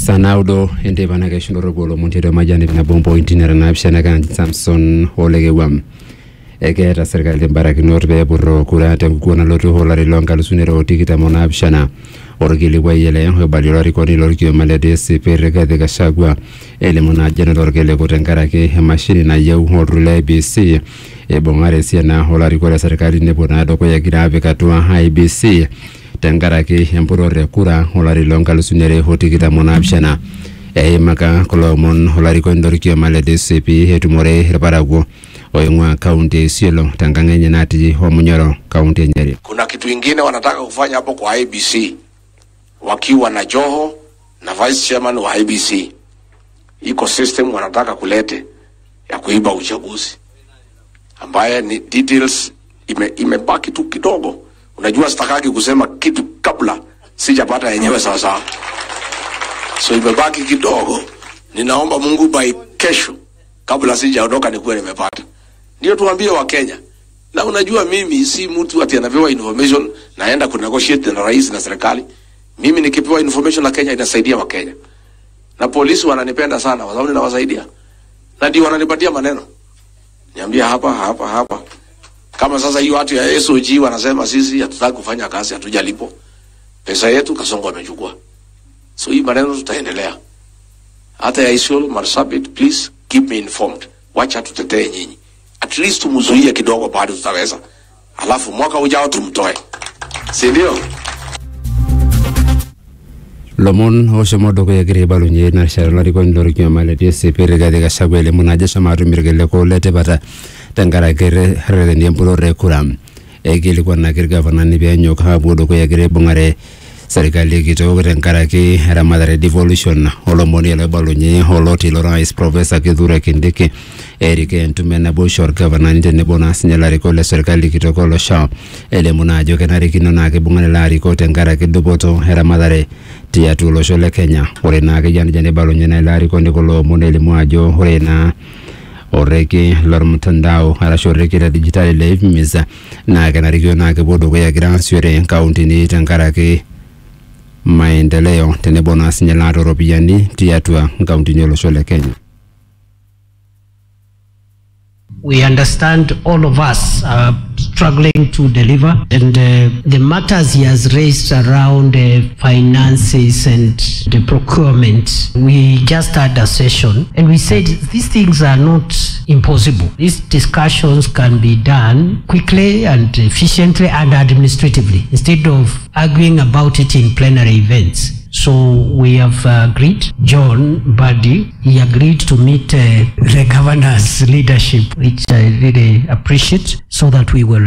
sanaudo entepanake xindorokolo montheto majani pinabombo intinera naapixana kanji samson olekewam ekeeta serkali mbarakinot peepurro kura tenkukuo nalotu olari loonkalusuni are otikitam onaapishana orkilikuai ele oibali olarikoni lorkioma le DCP Rigathi Gachagua elimu naa jana torkiliku tenkaraki emashini nayieu olturur le IEBC ibung'are esiana olarikok le serkali nepuo naa dukuya egira apik atua IEBC tenkaraki empurrore e kura olari loonkalusuni are otikitam onaapishana eimaka kulo omon olarikoni lorkioma le DCP etumore irparakuo oing'ua kaunti e Isiolo tenkang enye natii Omunyoro kaunti e Nyeri. Kuna kitu ingine wanataka kufanya hapo kwa IBC wakiwa na Joho na vice chairman wa IBC. Iko system wanataka kulete ya kuiba uchaguzi ambaye ni details ime, imebaki tu kidogo. Unajua sitakaki kusema kitu kabla sijapata yenyewe sawa sawa, so imebaki kidogo. Ninaomba Mungu by kesho, kabla sijaondoka, nikuwe nimepata ndio tuambie Wakenya. Na unajua mimi si mtu ati anapewa information naenda ku negotiate na rais na serikali. Mimi nikipewa information na Kenya inasaidia Wakenya, na polisi wananipenda sana kwa sababu ninawasaidia, na ndio wananipatia maneno, niambia hapa hapa hapa. Kama sasa hiyo watu ya SOG wanasema sisi hatutaki kufanya kazi, hatujalipo pesa yetu, Kasongo amechukua. So hii maneno tutaendelea hata ya Isiolo Marsabit, please keep me informed, wacha tutetee nyinyi at least tumzuie kidogo, bado tutaweza, alafu mwaka ujao tumtoe, si ndio? lomon oshomo dukuya egira aibalunye ina rishata olarikoni lorkioma le DCP Rigathi Gachagua elimu naa ajo eshomo atum irkiliku letipata tenkaraki rreteni empurrore e kura eikilikuanaki irgavanani peenyok aapuo dukuya egira aibung'are serkali kitok tenkaraki eramatare devolution olomoni loibalunye oloti lorais profesa kithure kindiki erika entumo enaboisho orgavanani tenebo naa sinye ilarikok le serkali kitok olosho elimu naa ajo kenarikino naa kibung'are ilo arikok tenkaraki dupoto eramatare tiatua olosho le kenya ore naa keyia nejia neibalunye naa ilo arikoni kulo omon elimu ajo ore naa oreki lormtandao arashu oreki le dijitali le IFMIS naa kenarikino naa kepuo dukuya egira aasishore nkauntini tenkaraki maendeleo tenebo naa sinye laata oropiyiani tiatua nkauntini olosho le Kenya. We understand all of us are struggling to deliver, and uh, the matters he has raised around uh, finances and the procurement. We just had a session, and we said these things are not impossible. These discussions can be done quickly and efficiently and administratively instead of arguing about it in plenary events. So we have uh, agreed, John Buddy, he agreed to meet uh, the governor's leadership, which I really appreciate, so that we will